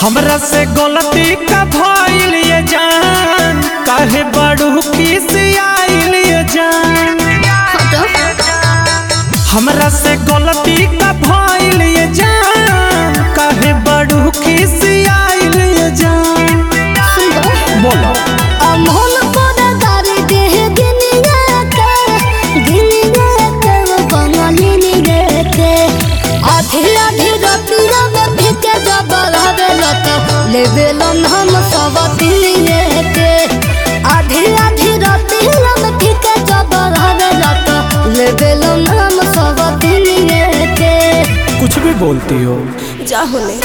हमरा से गलती का भइल ये जान काहे बड़ू खिसियाइल ये जान हमरा से गलती का भइल ये जान काहे बड़ू खिसियाइल ये जान बोलो अमोल कोदा गारी देह गिनिया के गिनिया के बंगाली के आधी आधी रतिया में भिके जबल हवे लत लेबे लन हम सब दिलिए के आधी आधी रतिया में भिके जबल हवे लत लेबे लन हम सब दिलिए के कुछ भी बोलती हो जाहुले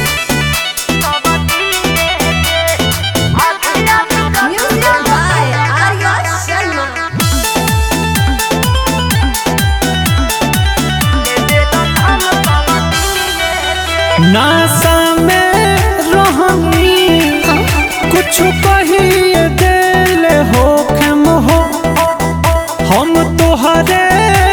Music by Arya Sharma. नासा में रहनी कुछ कहिए दिल हो खम हो हम तोहरे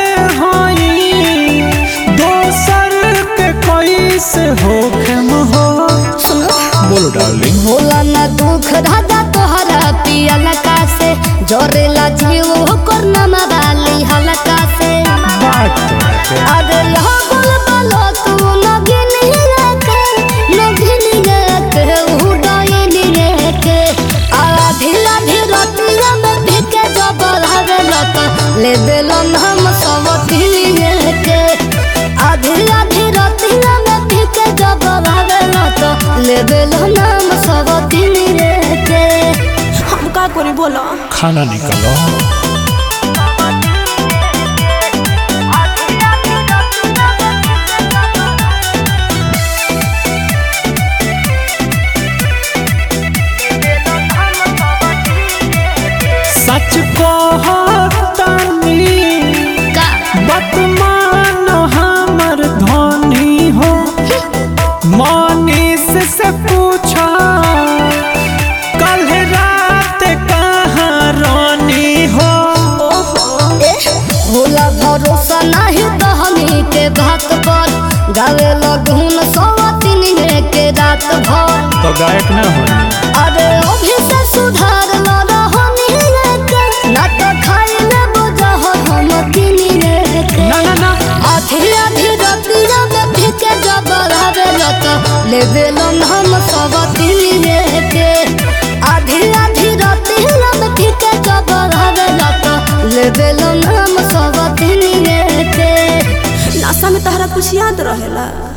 हई दोसर के कैसे हो खम हो सुनो बोलो डार्लिंग होला ना दुख राजा तोहरा पिया लका से जोरेला जीव होकर नमा वाली हलका से बात करके अरे हो गुल बालो तू न गिनी के न गिनी के उड़ाई लिए के आधी आधी रतिया में भिके जबर हवे लत ले बेलन हम सब दिलिए के आधी आधी रतिया में भिके जबर हवे लत ले बेलन हम सब दिलिए के हम का करी बोलो खाना निकालो सच कहतानी का बतमान हमर धनी हो मनीष से पूछा कल रात कहाँ रानी हो होला भरोसा नहीं तो हमी के बात पर गावे लगून सवातिन के रात भर तो गायक ना हो अरे अभी से सुधार न रहनी के ना तो खाई ले बोझ हम किनी के ना ना ना आधी आधी रतिया में फिके जबर हवे लत लेवे लन हम सब दिलिए के आधी आधी रतिया में फिके जबर हवे लत लेवे लन हम सब दिलिए के नासा में तहरा कुछ याद रहेला